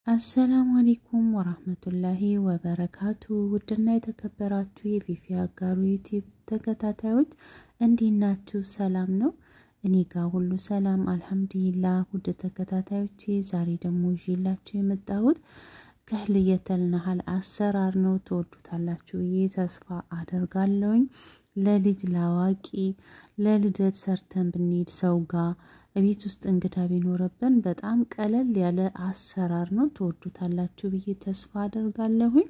አሰላሙ አሌይኩም ወራህመቱላሂ ወበረካቱ። ውድና የተከበራችሁ የፊፊ አጋሩ ዩቲዩብ ተከታታዮች እንዴት ናችሁ? ሰላም ነው? እኔ ጋር ሁሉ ሰላም አልሐምዱሊላህ። ውድ ተከታታዮቼ ዛሬ ደግሞ ይዤላችሁ የመጣሁት ከህልየተል ነሀል አሰራር ነው። ትወዱታላችሁ ብዬ ተስፋ አደርጋለሁኝ። ለልጅ ለአዋቂ ለልደት ሰርተን ብንሄድ ሰው ጋር ቤት ውስጥ እንግዳ ቢኖረብን በጣም ቀለል ያለ አሰራር ነው። ትወዱታላችሁ ብዬ ተስፋ አደርጋለሁኝ።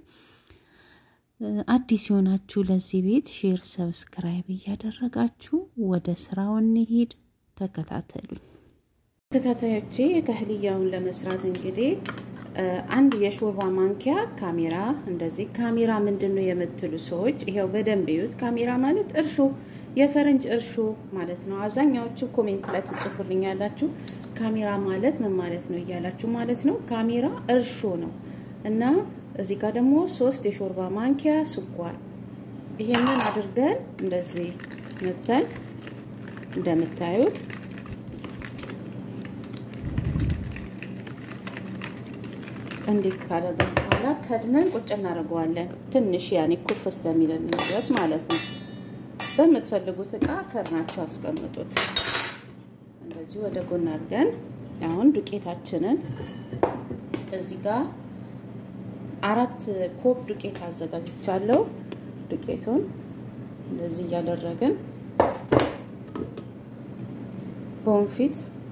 አዲስ የሆናችሁ ለዚህ ቤት ሼር፣ ሰብስክራይብ እያደረጋችሁ ወደ ስራው እንሄድ። ተከታተሉኝ ተከታታዮቼ። ከህልያውን ለመስራት እንግዲህ አንድ የሾርባ ማንኪያ ካሜራ እንደዚህ ካሜራ ምንድን ነው የምትሉ ሰዎች ይኸው በደንብ እዩት። ካሜራ ማለት እርሾ የፈረንጅ እርሾ ማለት ነው። አብዛኛዎቹ ኮሜንት ላይ ትጽፉልኛላችሁ ካሜራ ማለት ምን ማለት ነው እያላችሁ ማለት ነው። ካሜራ እርሾ ነው እና እዚህ ጋር ደግሞ ሶስት የሾርባ ማንኪያ ስኳር፣ ይሄንን አድርገን እንደዚህ መተን እንደምታዩት እንዲህ ካደረገን በኋላ ከድነን ቁጭ እናደርገዋለን። ትንሽ ያኔ ኩፍ እስከሚለን ድረስ ማለት ነው። በምትፈልጉት እቃ ከድናችሁ አስቀምጡት። እንደዚህ ወደ ጎን አድርገን አሁን ዱቄታችንን እዚህ ጋር አራት ኮብ ዱቄት አዘጋጅቻለሁ። ዱቄቱን እንደዚህ እያደረግን በወንፊት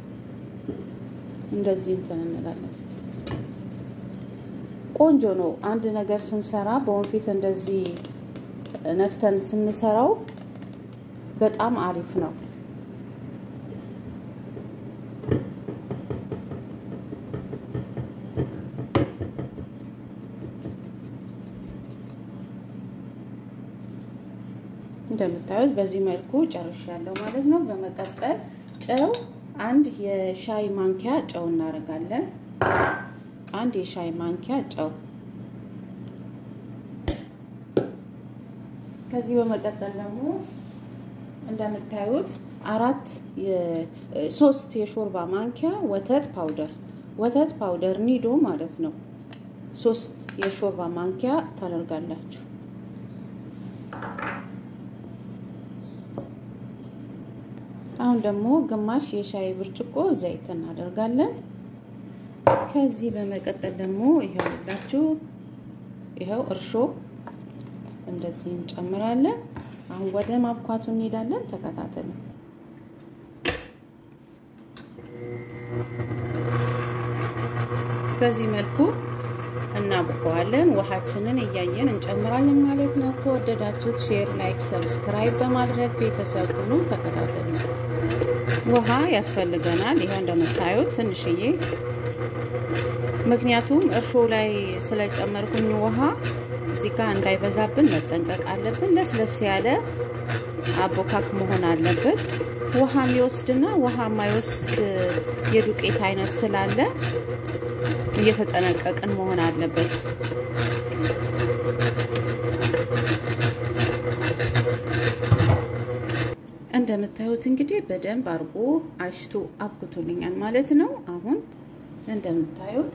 እንደዚህ እንትን እንላለን። ቆንጆ ነው። አንድ ነገር ስንሰራ በወንፊት እንደዚህ ነፍተን ስንሰራው በጣም አሪፍ ነው። እንደምታዩት በዚህ መልኩ ጨርሻለሁ ማለት ነው። በመቀጠል ጨው አንድ የሻይ ማንኪያ ጨው እናደርጋለን። አንድ የሻይ ማንኪያ ጨው ከዚህ በመቀጠል ደግሞ እንደምታዩት አራት ሶስት የሾርባ ማንኪያ ወተት ፓውደር ወተት ፓውደር ኒዶ ማለት ነው። ሶስት የሾርባ ማንኪያ ታደርጋላችሁ። አሁን ደግሞ ግማሽ የሻይ ብርጭቆ ዘይት እናደርጋለን። ከዚህ በመቀጠል ደግሞ ይኸው ሁላችሁ ይኸው እርሾ እንደዚህ እንጨምራለን። አሁን ወደ ማብኳቱ እንሄዳለን። ተከታተሉ። በዚህ መልኩ እናብቀዋለን። ውሃችንን እያየን እንጨምራለን ማለት ነው። ከወደዳችሁት ሼር፣ ላይክ፣ ሰብስክራይብ በማድረግ ቤተሰብ ሁኑ። ተከታተሉ። ውሃ ያስፈልገናል። ይኸው እንደምታዩት ትንሽዬ ምክንያቱም እርሾ ላይ ስለጨመርኩኝ ውሃ እዚህ ጋር እንዳይበዛብን መጠንቀቅ አለብን። ለስለስ ያለ አቦካክ መሆን አለበት። ውሃ የሚወስድና ውሃ የማይወስድ የዱቄት አይነት ስላለ እየተጠነቀቅን መሆን አለበት። እንደምታዩት እንግዲህ በደንብ አድርጎ አሽቶ አብክቶልኛል ማለት ነው። አሁን እንደምታዩት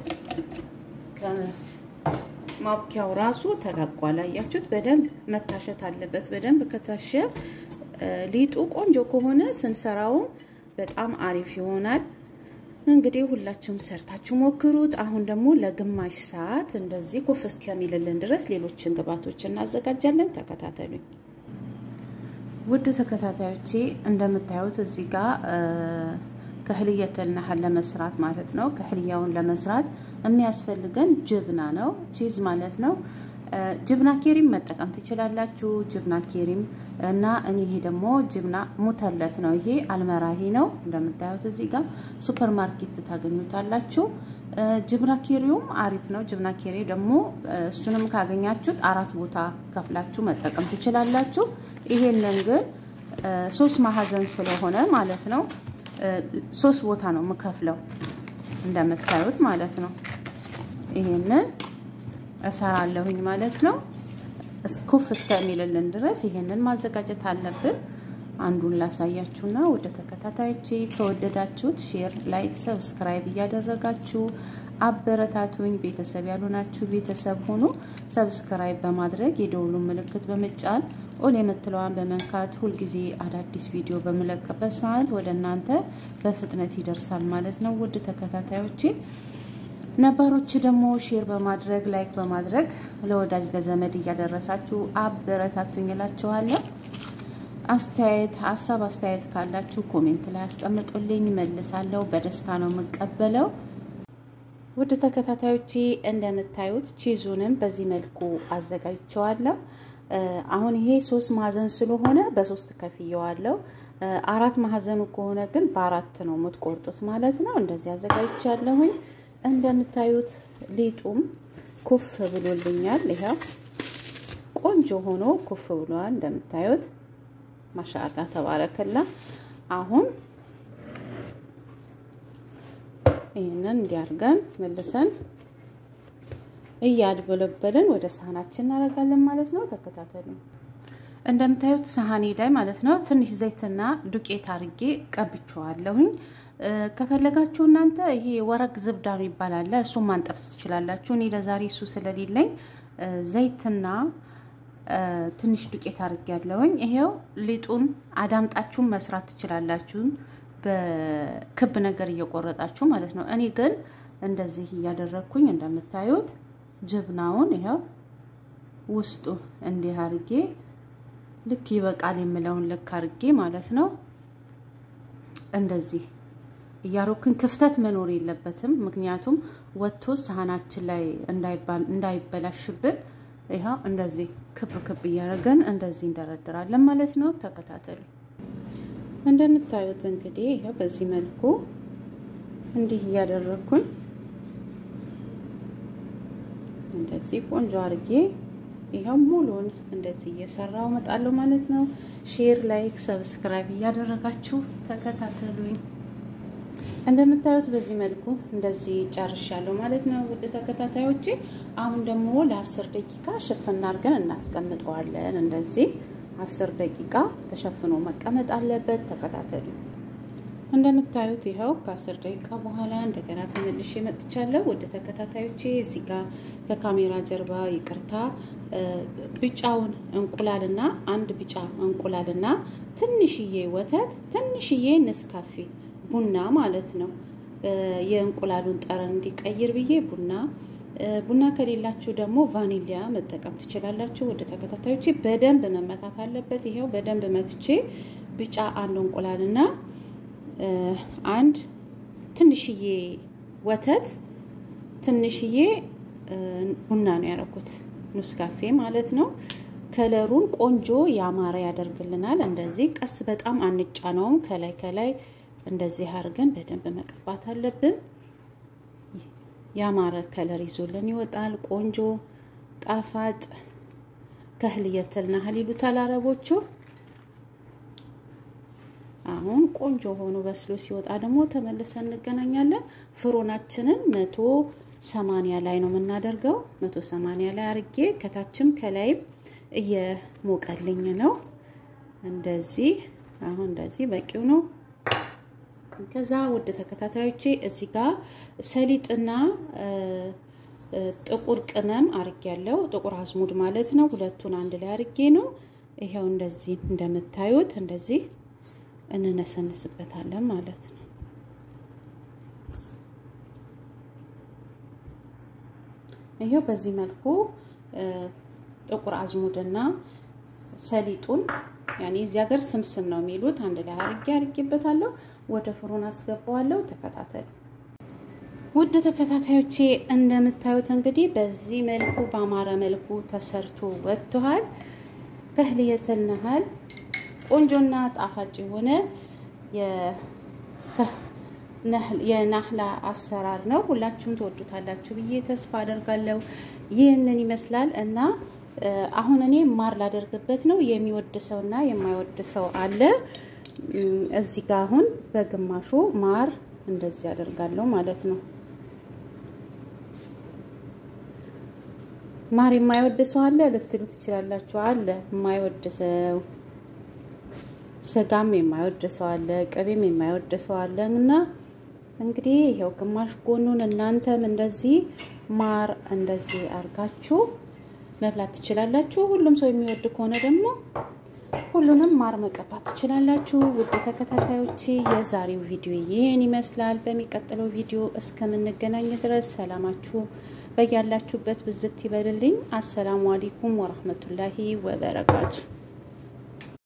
ማብኪያው ራሱ ተለቋል። አያችሁት? በደንብ መታሸት አለበት። በደንብ ከታሸ ሊጡ ቆንጆ ከሆነ ስንሰራውም በጣም አሪፍ ይሆናል። እንግዲህ ሁላችሁም ሰርታችሁ ሞክሩት። አሁን ደግሞ ለግማሽ ሰዓት እንደዚህ ኩፍ እስከሚልልን ድረስ ሌሎችን ግብአቶች እናዘጋጃለን። ተከታተሉኝ። ውድ ተከታታዮቼ እንደምታዩት እዚህ ጋር ከህልየተል ነሀል ለመስራት ማለት ነው። ከህልያውን ለመስራት የሚያስፈልገን ጅብና ነው፣ ቺዝ ማለት ነው። ጅብና ኬሪም መጠቀም ትችላላችሁ። ጅብና ኬሪም እና እኔ ይሄ ደግሞ ጅብና ሙተለት ነው። ይሄ አልመራሂ ነው። እንደምታዩት እዚህ ጋር ሱፐር ማርኬት ታገኙታላችሁ። ጅብና ኬሪውም አሪፍ ነው። ጅብና ኬሪ ደግሞ እሱንም ካገኛችሁት አራት ቦታ ከፍላችሁ መጠቀም ትችላላችሁ። ይሄንን ግን ሶስት ማዕዘን ስለሆነ ማለት ነው ሶስት ቦታ ነው የምከፍለው እንደምታዩት ማለት ነው። ይሄንን እሰራለሁኝ ማለት ነው። ኩፍ እስከሚልልን ድረስ ይሄንን ማዘጋጀት አለብን። አንዱን ላሳያችሁና ወደ ተከታታዮቼ ከወደዳችሁት ሼር፣ ላይክ፣ ሰብስክራይብ እያደረጋችሁ አበረታቱኝ። ቤተሰብ ያልሆናችሁ ቤተሰብ ሆኖ ሰብስክራይብ በማድረግ የደውሉን ምልክት በመጫን ኦል የምትለዋን በመንካት ሁልጊዜ አዳዲስ ቪዲዮ በምለቅበት ሰዓት ወደ እናንተ በፍጥነት ይደርሳል ማለት ነው። ውድ ተከታታዮቼ ነባሮች ደግሞ ሼር በማድረግ ላይክ በማድረግ ለወዳጅ ለዘመድ እያደረሳችሁ አበረታቱኝ እላችኋለሁ። አስተያየት ሀሳብ አስተያየት ካላችሁ ኮሜንት ላይ አስቀምጡልኝ፣ መልሳለሁ። በደስታ ነው የምቀበለው። ውድ ተከታታዮቼ እንደምታዩት ቺዙንም በዚህ መልኩ አዘጋጅቸዋለሁ። አሁን ይሄ ሶስት ማዕዘን ስለሆነ በሶስት ከፍየዋለሁ። አራት ማዕዘኑ ከሆነ ግን በአራት ነው የምትቆርጡት ማለት ነው። እንደዚህ አዘጋጅቻለሁኝ። እንደምታዩት ሊጡም ኩፍ ብሎልኛል። ይኸው ቆንጆ ሆኖ ኩፍ ብሏል። እንደምታዩት ማሻአላ ተባረከላ። አሁን ይህንን እንዲያርገን መልሰን እያድበለበልን ወደ ሳህናችን እናደርጋለን ማለት ነው። ተከታተሉ። እንደምታዩት ሳህኔ ላይ ማለት ነው ትንሽ ዘይትና ዱቄት አርጌ ቀብቼዋለሁኝ። ከፈለጋችሁ እናንተ ይሄ ወረቅ ዝብዳ የሚባል አለ፣ እሱን ማንጠብስ ትችላላችሁ። እኔ ለዛሬ እሱ ስለሌለኝ ዘይትና ትንሽ ዱቄት አርጌ ያለውኝ። ይሄው ሊጡን አዳምጣችሁን መስራት ትችላላችሁ፣ በክብ ነገር እየቆረጣችሁ ማለት ነው። እኔ ግን እንደዚህ እያደረግኩኝ እንደምታዩት ጅብናውን ይኸው ውስጡ እንዲህ አርጌ ልክ ይበቃል የምለውን ልክ አርጌ ማለት ነው እንደዚህ እያሮክን ክፍተት መኖር የለበትም። ምክንያቱም ወጥቶ ሳህናችን ላይ እንዳይበላሽብን ይኸው እንደዚህ ክብ ክብ እያደረገን እንደዚህ እንደረድራለን ማለት ነው። ተከታተሉ። እንደምታዩት እንግዲህ ይኸው በዚህ መልኩ እንዲህ እያደረግኩኝ እንደዚህ ቆንጆ አርጌ ይኸው ሙሉን እንደዚህ እየሰራው እመጣለሁ ማለት ነው። ሼር፣ ላይክ፣ ሰብስክራይብ እያደረጋችሁ ተከታተሉኝ። እንደምታዩት በዚህ መልኩ እንደዚህ ጨርሻለሁ ማለት ነው። ውድ ተከታታዮቼ አሁን ደግሞ ለአስር ደቂቃ ሽፍና አድርገን እናስቀምጠዋለን። እንደዚህ አስር ደቂቃ ተሸፍኖ መቀመጥ አለበት። ተከታተሉ። እንደምታዩት ይኸው ከአስር ደቂቃ በኋላ እንደገና ተመልሼ መጥቻለሁ። ውድ ተከታታዮቼ እዚህ ጋር ከካሜራ ጀርባ ይቅርታ፣ ቢጫውን እንቁላልና አንድ ቢጫ እንቁላልና ትንሽዬ ወተት ትንሽዬ ንስካፌ ቡና ማለት ነው። የእንቁላሉን ጠረን እንዲቀይር ብዬ ቡና ቡና ከሌላችሁ ደግሞ ቫኒሊያ መጠቀም ትችላላችሁ። ወደ ተከታታዮቼ በደንብ መመታት አለበት። ይኸው በደንብ መትቼ ቢጫ አንድ እንቁላልና አንድ ትንሽዬ ወተት ትንሽዬ ቡና ነው ያደረኩት፣ ኑስካፌ ማለት ነው። ከለሩን ቆንጆ ያማረ ያደርግልናል። እንደዚህ ቀስ በጣም አንጫነውም። ከላይ ከላይ እንደዚህ አድርገን በደንብ መቀባት አለብን። ያማረ ከለር ይዞልን ይወጣል። ቆንጆ ጣፋጭ ከህልየትል ናህል ይሉታል አረቦቹ። አሁን ቆንጆ ሆኖ በስሎ ሲወጣ ደግሞ ተመልሰን እንገናኛለን። ፍሮናችንን መቶ ሰማንያ ላይ ነው የምናደርገው። መቶ ሰማንያ ላይ አርጌ ከታችም ከላይም እየሞቀልኝ ነው። እንደዚህ አሁን እንደዚህ በቂው ነው። ከዛ ውድ ተከታታዮቼ እዚህ ጋር ሰሊጥና ጥቁር ቅመም አርጌ ያለው ጥቁር አዝሙድ ማለት ነው። ሁለቱን አንድ ላይ አርጌ ነው። ይሄው እንደዚህ እንደምታዩት እንደዚህ እንነሰንስበታለን ማለት ነው። ይሄው በዚህ መልኩ ጥቁር አዝሙድና ሰሊጡን ያኔ እዚህ ሀገር ስምስም ነው የሚሉት አንድ ላይ አርጌ አርጌበታለሁ። ወደ ፍሩን አስገባዋለሁ። ተከታተሉ ውድ ተከታታዮቼ። እንደምታዩት እንግዲህ በዚህ መልኩ በአማረ መልኩ ተሰርቶ ወጥቷል። ከህልየተል ነሃል ቆንጆና ጣፋጭ የሆነ የናህላ አሰራር ነው። ሁላችሁም ትወዱታላችሁ ብዬ ተስፋ አደርጋለሁ። ይህንን ይመስላል እና አሁን እኔ ማር ላደርግበት ነው። የሚወድ ሰው እና የማይወድ ሰው አለ። እዚህ ጋር አሁን በግማሹ ማር እንደዚህ አደርጋለሁ ማለት ነው። ማር የማይወድ ሰው አለ ልትሉ ትችላላችሁ። አለ የማይወድ ሰው ስጋም የማይወድ ሰው አለ፣ ቅቤም የማይወድ ሰው አለ እና እንግዲህ ይኸው ግማሽ ጎኑን እናንተም እንደዚህ ማር እንደዚህ አርጋችሁ መብላት ትችላላችሁ። ሁሉም ሰው የሚወድ ከሆነ ደግሞ ሁሉንም ማር መቀባት ትችላላችሁ። ውድ ተከታታዮቼ የዛሬው ቪዲዮ ይህን ይመስላል። በሚቀጥለው ቪዲዮ እስከምንገናኝ ድረስ ሰላማችሁ በያላችሁበት ብዝት ይበልልኝ። አሰላሙ አለይኩም ወረህመቱላሂ ወበረካቱ